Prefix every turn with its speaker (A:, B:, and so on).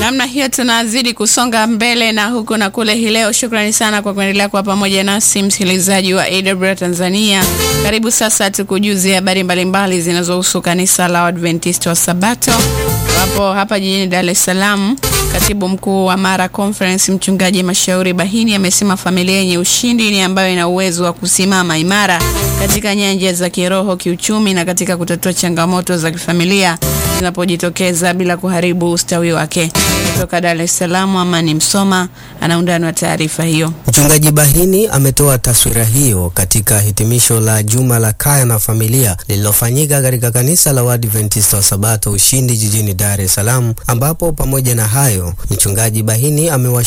A: Namna hiyo tunazidi kusonga mbele na huku na kule hii leo. Shukrani sana kwa kuendelea kuwa pamoja nasi msikilizaji wa AWR Tanzania. Karibu sasa tukujuzie habari mbalimbali zinazohusu kanisa la Adventista wa Sabato wapo hapa jijini Dar es Salaam. Katibu mkuu wa Mara Conference mchungaji Mashauri Bahini amesema familia yenye ushindi ni ambayo ina uwezo wa kusimama imara katika nyanja za kiroho, kiuchumi na katika kutatua changamoto za kifamilia zinapojitokeza bila kuharibu ustawi wake. Kutoka Dar es Salaam, Amani Msoma anaundani wa taarifa hiyo.
B: Mchungaji Bahini ametoa taswira hiyo katika hitimisho la juma la kaya na familia lililofanyika katika kanisa la Waadventista wa Sabato Ushindi jijini Dar es Salaam, ambapo pamoja na hayo mchungaji Bahini amewa